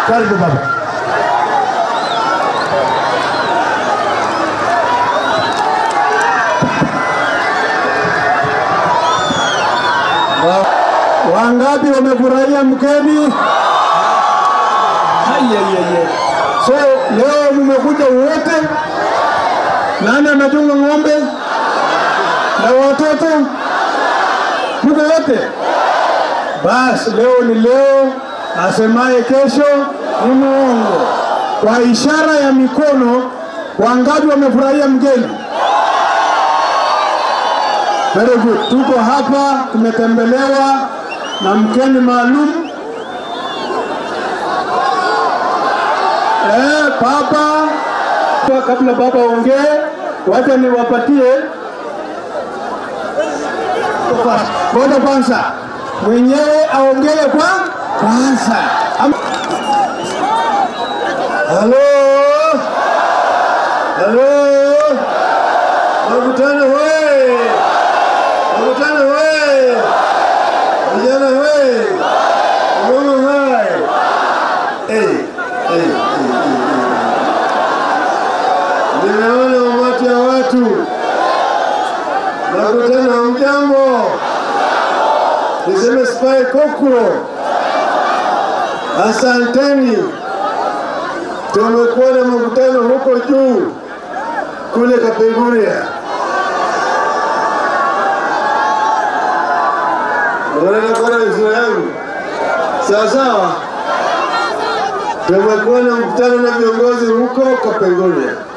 Karibu baba. Wa- Wangapi wamefurahia mgeni? Ayayaya. So leo mmekuja wote, nani amechunga ng'ombe na watoto? Mko wote? Basi leo ni leo, asemaye kesho ni muongo. Kwa ishara ya mikono, wangapi wamefurahia mgeni? Very good. Tuko hapa tumetembelewa na mgeni maalum eh, baba. Kwa Kabla baba ongee, wacha niwapatie ngoja kwanza mwenyewe aongee kwa kwanza. Am- Halo, halo, makutano we, makutano we, vijana we, mama hai. Hey, hey, hey, hey, hey. Ninaona umati ya watu makutano, mjambo, niseme Spy Kokro, asanteni. Tumekuwa na mkutano huko juu kule Kapenguria. Unaona sura yangu sawa sawa. Tumekuwa na mkutano na viongozi huko Kapenguria.